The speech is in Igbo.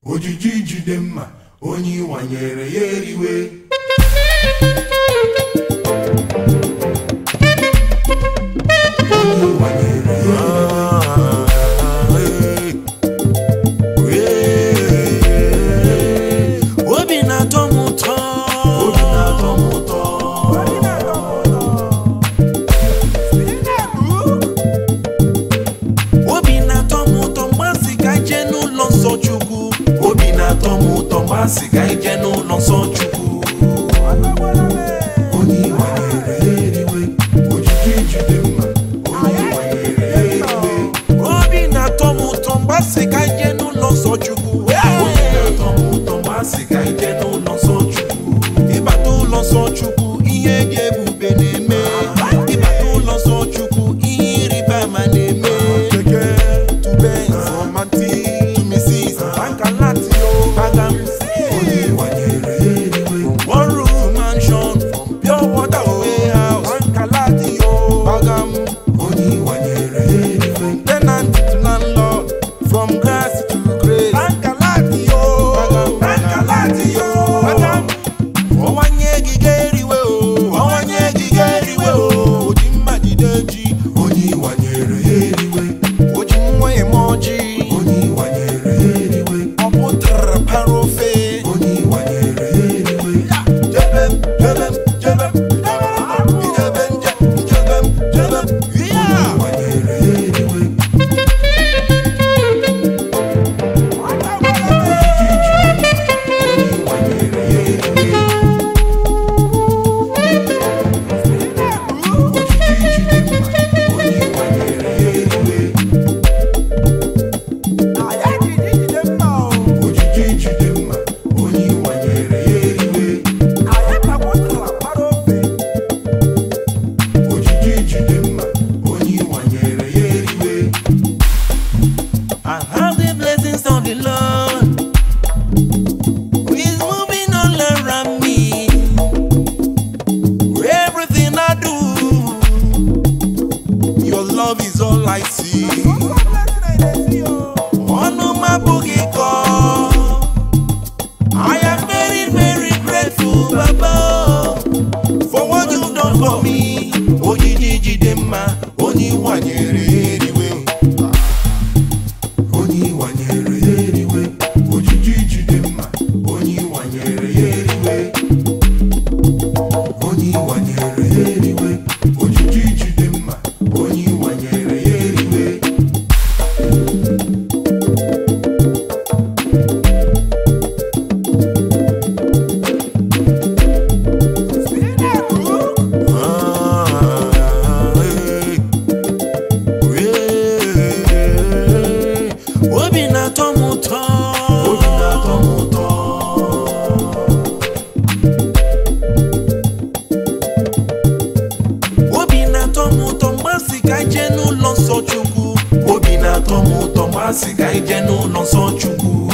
ojiji jide mma onye ịwanyere ya eriwe onye ịwanyere ya obi na-atọ m ụtọ obi na-atọ m ụtọ obi na-atọ m ụtọ mgbe a sị ka anyị jee n'ụlọ nsọ chukwu obi na-atọ m ụtọ mgbe a sị ka anyị jee n'ụlọ nsọ chukwu onye ịwanyere ya eriwe ojiji jide mma onye ịwanyere ya eriwe obi na-atọ m ụtọ mgbe a sị ka anyị jee n'ụlọ nsọ chukwu obi na-atọ m ụtọ mgbe a sị ka anyị jee n'ụlọ nsọ chukwu ịbata ụlọ nsọ chukwu ihe dị ebube na-eme ịbata ụlọ nsọ chukwu ihe ịrịba ama na-eme tube nzọmati tumisis bankalatio bagam onye ịwanyere ya eriwe one room mansion from pure water warehouse bankalatio bagam onye ịwanyere ya eriwe tenant to landlord from grass to grace bankalatio bagam bankalatio bagam ọwanye gị ga-eriwe o ọwanye gị ga-eriwe o oji mma jide ji onye ịwanyere ya eriwe oji nwa eme ọjị onye ịwanyere ya eriwe ọ pụtara para ofe onye ịwanyere ya eriwe jebem jebem jebem idebe nje jebem jebem ya ịwanyere ya eriwe onye ịwanyere ya eriwe ojiji jide mma onye ịwanyere ya eriwe ojiji jide mma onye ịwanyere ya eriwe ojiji jide mma onye ịwanyere ya eriwe I have the blessings of the Lord who is moving all around me. Everything I do, your love is all I see. Ọnụ m abụghị kọ. I am very very grateful Baba for what you done for me. Ojiji jide mma, onye ịwanyere ya eriwe. onye ịwanyere ya eriwe ojiji jide mma onye ịwanyere ya eriwe onye ịwanyere ya eriwe ojiji jide mma onye ịwanyere ya eriwe obi na-atọ m ụtọ obi na-atọ m ụtọ obi na-atọ m ụtọ mgbe a sị ka anyị jee n'ụlọ nsọ chukwu obi na-atọ m ụtọ mgbe a sị ka anyị jee n'ụlọ nsọ chukwu